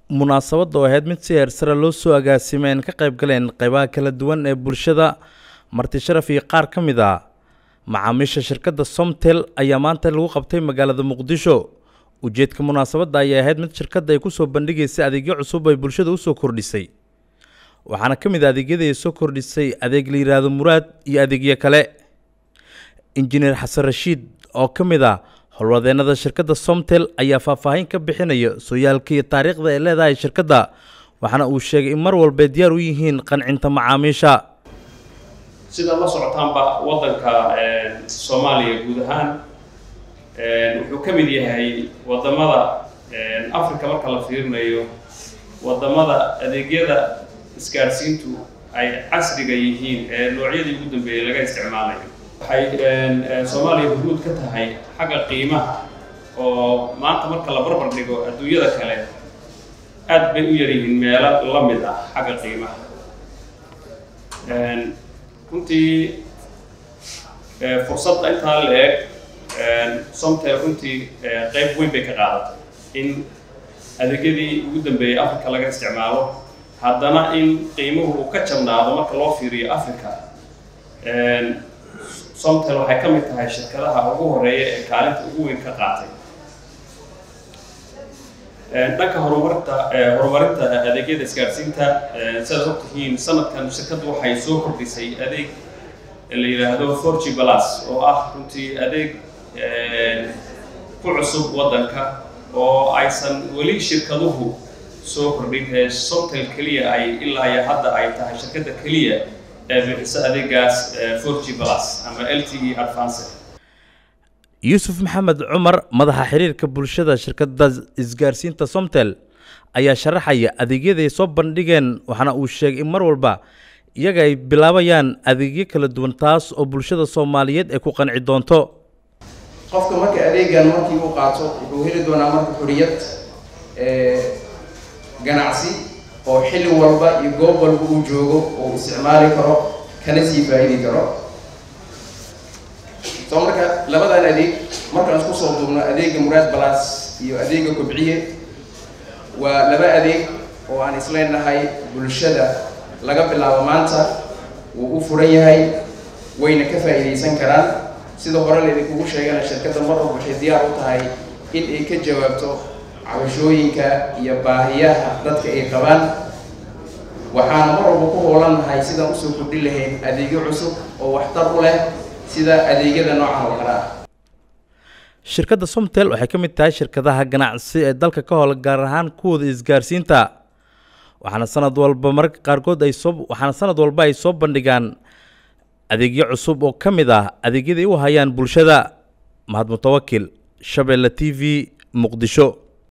munaasabadda oo ahayd mid si heersare loo soo agaasimay aan ka qayb galeen qaybaha kala duwan ee bulshada marti sharaf iyo qaar ka mid a macaamiisha shirkadda somtel ayaa maanta lagu qabtay magaalada muqdisho ujeedka munaasabadda ayaa ahayd mid shirkadda ay kusoo bandhigaysay adeegyo cusub ay bulshada usoo kordhisay waxaana ka mid a adeegyada ay soo kordhisay adeeg la yidhaahdo muraad iyo adeegyo kale injineer xasan rashiid oo ka mid ah howlwadeennada shirkadda somtel ayaa faahfaahin ka bixinaya sooyaalka iyo taariikhda ay leedahay shirkadda waxaana uu sheegay in mar walba diyaar u yihiin qancinta macaamiisha sida la socotaanba waddanka soomaaliya guud ahaan wuxuu ka mid yahay waddamada africa marka la fiirinayo waddamada adeegyada isgaadhsiintu ay casriga yihiin ee noocyadii ugu dambeeyey laga isticmaalayo waxay soomaaliya huruud ka tahay xagga qiimaha oo maanta marka la barbar dhigo adduunyada kale aad bay u yar yihiin meelo la mid ah xagga qiimaha runtii fursadda intaa la eg somtel runtii qeyb weyn bay ka qaadatay in adeegyadii ugu dambeeyey africa laga isticmaalo haddana in qiimuhu uu ka jabnaado marka loo fiiriyo africa somtel waxay ka mid tahay shirkadaha ugu horeeya ee kaalinta ugu weyn ka qaatay dhanka horumarinta horumarinta adeegyada isgaadhsiinta sidaad ogtihiin sanadkan shirkaddu waxay soo kordhisay adeeg la yidhaahdo forgy plus oo ah runtii adeeg ku cusub waddanka oo aysan weli shirkaduhu soo kordhin ee somtel keliya ay ilaa iyo hadda ay tahay shirkadda keliya ee bixisa adeegaas forgy plus ama l t e advance yuusuf maxamed cumar madaxa xiriirka bulshada shirkadda isgaarsiinta somtel ayaa sharaxaya adeegyada ay soo bandhigeen waxaana uu sheegay in mar walba iyaga ay bilaabayaan adeegyo kala duwan taas oo bulshada soomaaliyeed ay ku qanci doonto qofka marka adeegan markii uu qaato wuxuu heli doonaa marka xoriyad ganacsi oo xilli walba iyo goob walba uu joogo oo isticmaali karo kana sii faa'idi karo soo marka labadan adeeg markaan isku soo duubno adeega muraad balas iyo adeega kobciye waa laba adeeg oo aan isleenahay bulshada laga bilaabo maanta wuu u furan yahay wayna ka faa'iidaysan karaan sida hore laydinkugu sheegana shirkadda mar walba waxay diyaar u tahay in ay ka jawaabto cabashooyinka iyo baahiyaha dadka ay qabaan waxaana mar walba ku hoolannahay sidaan usoo kordhin lahayn adeegyo cusub oo waxtar u leh sida adeegyada noocan oo kale ah shirkadda somtel waxay ka mid tahay shirkadaha ganacsi ee dalka ka hola gaar ahaan kuwooda isgaarsiinta waxaana sanad walba mararka qaarkood ay soo waxaana sanad walba ay soo bandhigaan adeegyo cusub oo ka mid ah adeegyada ay u hayaan bulshada mahad mutawakil shabeelle t v muqdisho